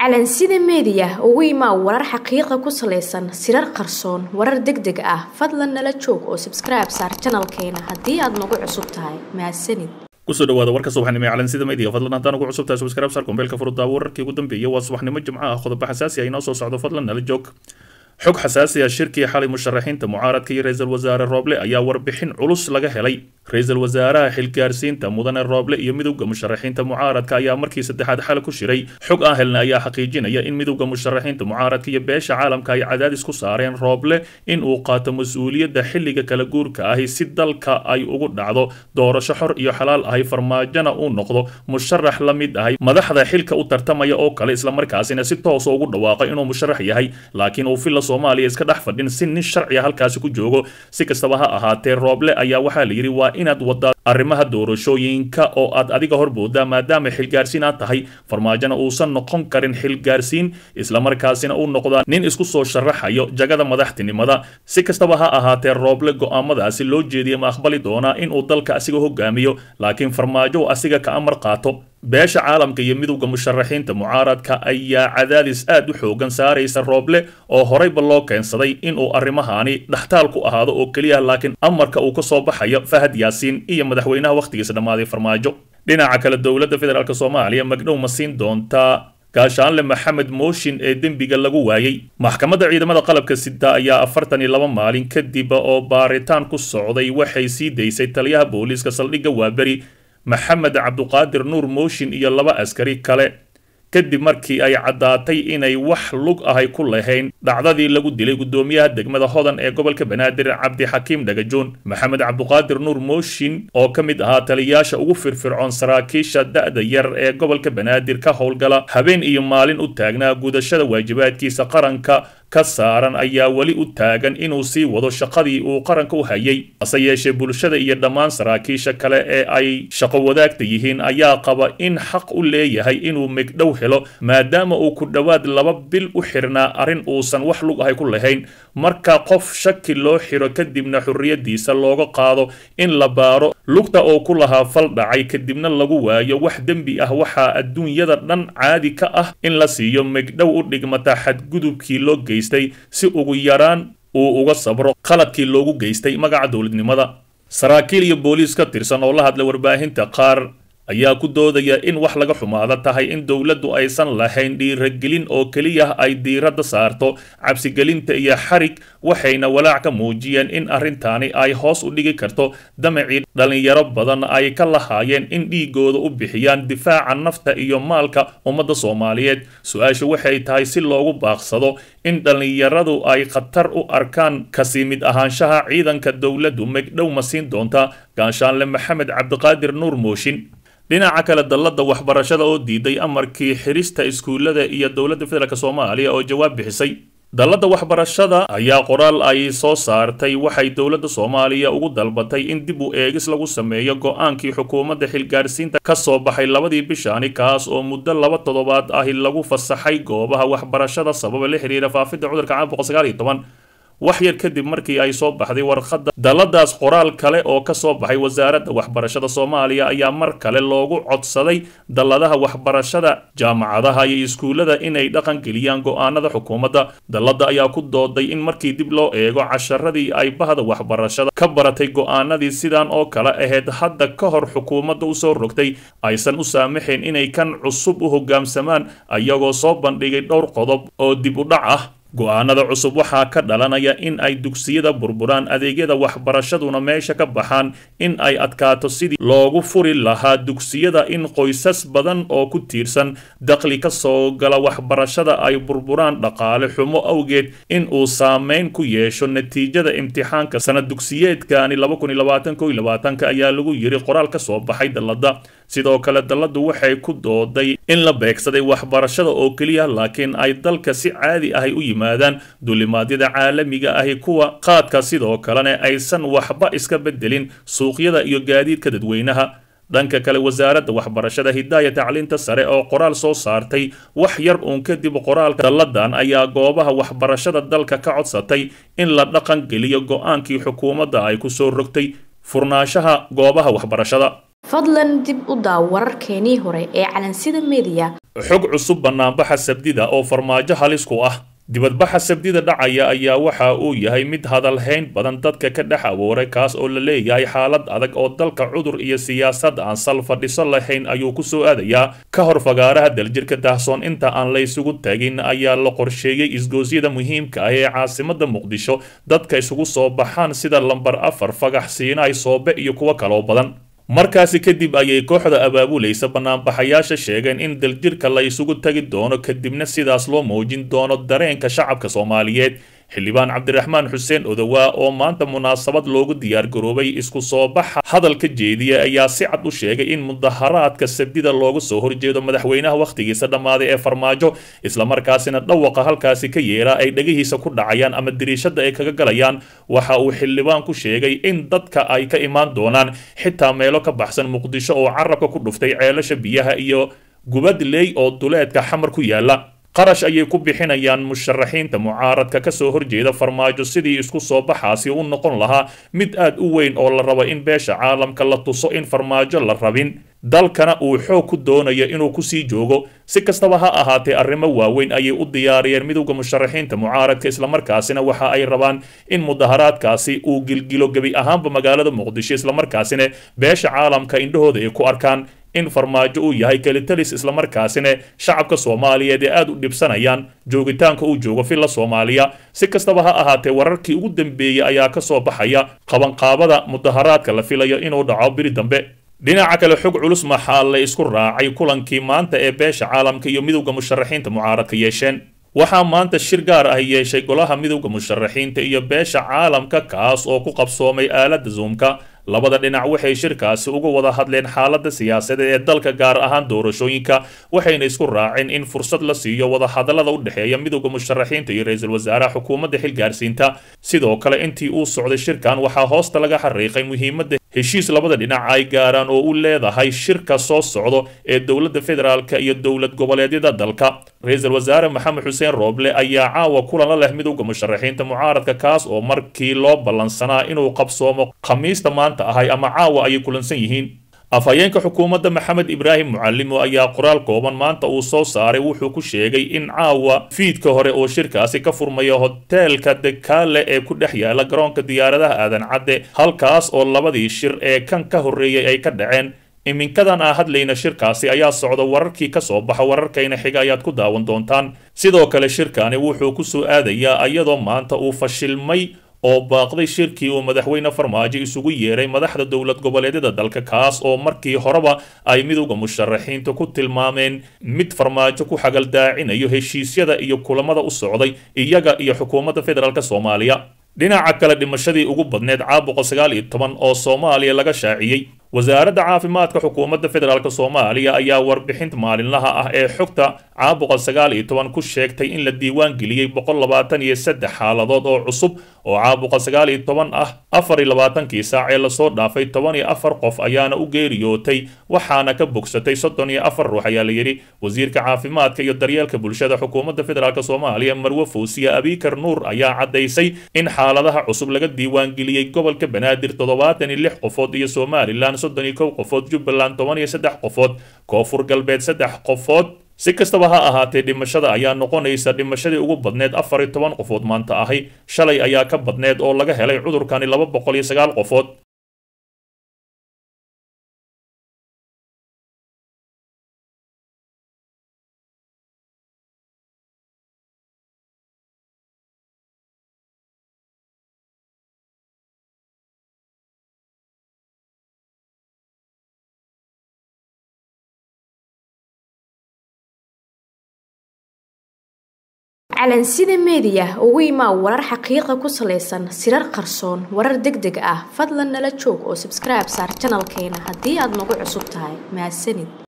calansida meediya ugu imaa warar xaqiiqa ku salaysan sirar qarsoon warar deg deg ah fadlan nala joog oo sabskribe saar janalkeena haddii aad nagu cusub tahay mahadsanid kusoo dhawaada warka subaxnimo ee calansida media fadlan haddaan ugu cusub tahay subscribe saar kombeelka furudaawo wararkii ugu dambeeyay waa subaxnimo jimco ah qodobo xasaasi ah inoo soo socdo fadlan nala joog xog xasaasi ah shirkii xalay musharaxiinta mucaaradka iyo ra-iisul wasaare rooble ayaa warbixin culus laga helay ra-iisul wasaaraha xilgaarsiinta mudane rooble iyo midowda musharaxiinta mucaaradka ayaa markii saddexaad xal ku shiray xog aan helna ayaa xaqiijinaya in midowda musharaxiinta mucaaradka iyo beesha caalamka ay cadaadis ku saareen rooble in uu qaato mas-uuliyadda xilliga kala guurka ahi si dalka ay ugu dhacdo doorasho xor iyo xalaal ahi farmaajona uu noqdo musharax la mid ahay madaxda xilka u tartamaya oo kale islamarkaasina si toosa ugu dhawaaqo inuu musharax yahay laakiin uu filla soomaaliya iska dhex fadhin si nin sharciga halkaasi ku joogo si kastaba ha ahaatee rooble ayaa waxaa la yidhi waa inaad wadaa arrimaha doorashooyinka oo aad adiga horboodaa maadaama xilgaarsiin aad tahay farmaajona uusan noqon karin xilgaarsiin islamarkaasina uu noqdaa nin isku soo sharaxayo jagada madaxtinimada si kastaba ha ahaatee rooble go'aamadaasi loo jeediya ma aqbali doonaa inuu dalka asiga hogaamiyo laakiin farmaajo uu asiga ka amar qaato beesha caalamka iyo midowda musharaxiinta mucaaradka ayaa cadaadis aad u xoogan saaraysa rooble oo horeyba loo keensaday inuu arrimahaani dhaxtaal ku ahaado oo keliya laakiin amarka uu ka soo baxayo fahad yaasiin iyo madaxweynaha wakhtigiisa dhammaaday farmaajo dhinaca kale dowladda federaalk soomaaliya magdhow ma siin doontaa gaashaanle maxamed mooshin ee dembiga lagu waayey maxkamadda ciidamada qalabka sida ayaa afartan iyo laba maalin kadib oo baaritaan ku socday waxay sii daysay taliyaha booliiska saldhigga waaberi maxamed cabduqaadir nuur mooshin iyo laba askari kale kadib markii ay caddaatay inay wax lug ahay ku lahayn dhacdadii lagu dilay guddoomiyaha degmada hodan ee gobolka banaadir cabdixakiim dhagajoon maxamed cabduqaadir nuur mooshin oo ka mid ahaa taliyayaasha ugu firfircoon saraakiisha da'da yar ee gobolka banaadir ka howlgala habeen iyo maalin u taagnaa gudashada waajibaadkiisa qaranka ka saaran ayaa weli u taagan inuu sii wado shaqadii uu qaranka u hayay hase yeeshee bulshada iyo dhammaan saraakiisha kale ee ay shaqo wadaagta yihiin ayaa qaba in xaq u leeyahay inuu megdhow helo maadaama uu ku dhowaad laba bil u xirnaa arrin uusan wax lug ahay ku lahayn marka qof shaki loo xiro kadibna xorriyadiisa looga qaado in la baaro lugta oo ku lahaa fal dhacay kadibna lagu waayo wax dembi ah waxaa adduunyada dhan caadi ka ah in la siiyo megdhow u dhigmata xadgudubkii loo geystay si ugu yaraan uu uga sabro qaladkii loogu geystay magaca dowladnimada saraakiil iyo booliis ka tirsan oo la hadla warbaahinta qaar ayaa ku doodaya in wax laga xumaada tahay in dowladdu aysan lahayn dhiiragelin oo keliya ay diiradda saarto cabsigelinta iyo xarig waxayna walaac ka muujiyeen in arrintaani ay hoos u dhigi karto damacii dhallinyaro badan ay ka lahaayeen in dhiigooda u bixiyaan difaaca nafta iyo maalka ummadda soomaaliyeed su-aashu waxay tahay si loogu baaqsado in dhallinyaradu ay khatar u arkaan kasi mid ahaanshaha ciidanka dowladdu megdhow ma siin doonta gaashaanle maxamed cabdiqaadir nuur mooshin dhinaca kale dallada waxbarashada oo diiday amarkii xirista iskuullada iyo dowladda federaalk soomaaliya oo jawaab bixisay dallada waxbarashada ayaa qoraal ay soo saartay waxay dowladda soomaaliya ugu dalbatay in dib u eegis lagu sameeyo go-aankii xukuumadda xilgaarsiinta ka soo baxay labadii bishaani kaas oo muddo laba toddobaad ahi lagu fasaxay goobaha waxbarashada sababa la xiriira faafidda cudurka caabuqa sagaal iyo toban wax yar kadib markii ay soo baxday warqadda dalladaas qoraal kale oo ka soo baxay wasaaradda waxbarashada soomaaliya ayaa mar kale loogu codsaday dalladaha waxbarashada jaamacadaha iyo iskuullada inay dhaqan geliyaan go-aanada xukuumadda dalladda ayaa ku dooday in markii dib loo eego casharadii ay bahda waxbarashada ka baratay go-aanadii sidan oo kale ahayd hadda ka hor xukuumadda usoo rogtay aysan u saamaxayn inay kan cusub u hoggaamsamaan ayagoo soo bandhigay dhowr qodob oo dib u dhac ah go-aanada cusub waxaa ka dhalanaya in ay dugsiyada burburaan adeegyada waxbarashaduna meesha ka baxaan in ay adkaato sidii loogu furi lahaa dugsiyada in qoysas badan oo ku tiirsan daqli ka soo gala waxbarashada ay burburaan dhaqaale xumo awgeed in uu saameyn ku yeesho natiijada imtixaanka sanad dugsiyeedkani ka ayaa lagu yiri qoraal ka soo baxay dallada sidoo kale dalladu waxay ku dooday in la beegsaday waxbarashada oo keliya laakiin ay dalka si caadi ahay u yimaadaan duulimaadyada caalamiga ahi kuwa qaadka sidoo kalena aysan waxba iska bedelin suuqyada iyo gaadiidka dadweynaha dhanka kale wasaaradda waxbarashada hidaaya tacliinta sare oo qoraal soo saartay wax yar uun kadib qoraalka dalladan ayaa goobaha waxbarashada dalka ka codsatay in la dhaqan geliyo go-aankii xukuumadda ay ku soo rogtay furnaanshaha goobaha waxbarashada fadlan dib u daaw wararkeenii hore ee calansida meediya xog cusub banaanbaxa sabdida oo farmaajo halis ku ah dibadbaxa sabdida dhacaya ayaa waxa uu yahay mid hadalhayn badan dadka ka dhex awooray kaas oo la leeyahay xaalad adag oo dalka cudur iyo siyaasad aan sal fadhiso lahayn ayuu ku soo aadayaa ka hor fagaaraha daljirka dahsoon inta aan laysugu tagin ayaa la qorsheeyey isgoosyada muhiimka ah ee caasimada muqdisho dadka isugu soo baxaan sida lambar afar fagax siinaay soobe iyo kuwo kaloo badan markaasi kadib ayay kooxda abaabulaysa banaanbaxayaasha sheegeen in daljirka la isugu tagi doono kadibna sidaas loo muujin doono dareenka shacabka soomaaliyeed xildhibaan cabdiraxmaan xuseen odowaa oo maanta munaasabad loogu diyaargaroobay isku soo baxa hadalka jeediya ayaa si cad u sheegay in mudaharaadka sabdida looga soo horjeedo madaxweynaha wakhtigiisa dhammaaday ee farmaajo islamarkaasina dhawaqa halkaasi ka yeera ay dhegihiisa ku dhacayaan ama diriishada ay kaga galayaan waxa uu xildhibaan ku sheegay in dadka ay ka imaan doonaan xitaa meelo ka baxsan muqdisho oo carabka ku dhuftay ceelasha biyaha iyo gubadley oo duleedka xamar ku yaala qarash ayay ku bixinayaan musharaxiinta mucaaradka ka soo horjeeda farmaajo sidii isku soo baxaasi u noqon lahaa mid aad u weyn oo la rabo in beesha caalamka la tuso in farmaajo la rabin dalkana uu xoog ku doonayo inuu kusii joogo si kastaba ha ahaatee arrimo waaweyn ayay u diyaariyeen midowda musharaxiinta mucaaradka islamarkaasina waxa ay rabaan in mudaharaadkaasi uu gilgilo gebi ahaanba magaalada muqdisho islamarkaasina beesha caalamka indhahooda ay ku arkaan in farmaajo uu yahay kelitalis islamarkaasina shacabka soomaaliyeed ee aada u dhibsanayaan joogitaanka uu joogo filla soomaaliya si kastaba ha ahaatee wararkii ugu dambeeyey ayaa ka soo baxaya qabanqaabada mudaharaadka la filayo inuu dhaco biri dambe dhinaca kale xog culus maxaa la isku raacay kulankii maanta ee beesha caalamka iyo midowda musharaxiinta mucaaradka yeesheen waxaa maanta shir gaar ah yeeshay golaha midowda musharaxiinta iyo beesha caalamka kaas oo ku qabsoomay aaladda zoomka labada dhinac waxay shirkaasi uga wada hadleen xaaladda siyaasadeed ee dalka gaar ahaan doorashooyinka waxayna isku raaceen in fursad la siiyo wadahadallada u dhexeeya midowda musharaxiinta iyo ra-iisul wasaaraha xukuumadda xilgaarsiinta sidoo kale intii uu socday shirkan waxaa hoosta laga xariiqay muhiimadda heshiis labada dhinac ay gaaraan oo u leedahay shirka soo socdo ee dowladda federaalka iyo dowlad goboleedyada dalka ra-iisul wasaare maxamed xuseen rooble ayaa caawa kulan la leh midowda musharaxiinta mucaaradka kaas oo markii loo ballansanaa inuu qabsoomo khamiista maanta ahay ama caawa ayay kulansan yihiin afhayeenka xukuumadda maxamed ibraahim mucalimo ayaa qoraal kooban maanta uu soo saaray wuxuu ku sheegay in caawa fiidka hore oo shirkaasi ka furmaya hoteelka dekaale ee ku dhex yaala garoonka diyaaradaha aadan cadde halkaas oo labadii shir ee kan ka horreeyey ay ka dhaceen iminkadan aan hadlayna shirkaasi ayaa socda wararkii ka soo baxa wararkayna xiga ayaad ku daawan doontaan sidoo kale shirkani wuxuu ku soo aadayaa iyadoo maanta uu fashilmay oo baaqday shirkii uu madaxweyne farmaajo isugu yeeray madaxda dowlad goboleedyada dalka kaas oo markii horeba ay midowda musharaxiinta ku tilmaameen mid farmaajo ku xagaldaacinayo heshiisyada iyo kulamada u socday iyaga iyo xukuumadda federaalk soomaaliya dhinaca kale dhimashadii ugu badneed caabuqa sagaal iyo toban oo soomaaliya laga shaaciyey wasaaradda caafimaadka xukuumadda federaalk soomaaliya ayaa warbixinta maalinlaha ah ee xogta caabuqa sagaal iyo toban ku sheegtay in la diiwaan geliyey boqol labaatan iyo saddex xaaladood oo cusub oo caabuqa sagaal iyo toban ah afar iyo labaatankii saac ee lasoo dhaafay toban iyo afar qof ayaana u geeriyootay waxaana ka bogsatay soddon iyo afar ruux ayaa la yidhi wasiirka caafimaadka iyo daryeelka bulshada xukuumadda federaalk soomaaliya marwe fawsiya abikar nuur ayaa caddaysay in xaaladaha cusub laga diiwaan geliyey gobolka banaadir toddobaatan iyo lix qofood iyo somalilan soddon iyo kow qofood jubbaland toban iyo saddex qofood koonfur galbeed saddex qofood si kastaba ha ahaatee dhimashada ayaa noqonaysa dhimashadii ugu badneed afar iyo toban qofood maanta ahi shalay ayaa ka badneed oo laga helay cudurkani laba boqol iyo sagaal qofood calansida meediya ugu imaa warar xaqiiqa ku salaysan sirar qarsoon warar deg deg ah fadlan nala joog oo sabskribe saar janalkeena haddii aad nagu cusub tahay mahadsanid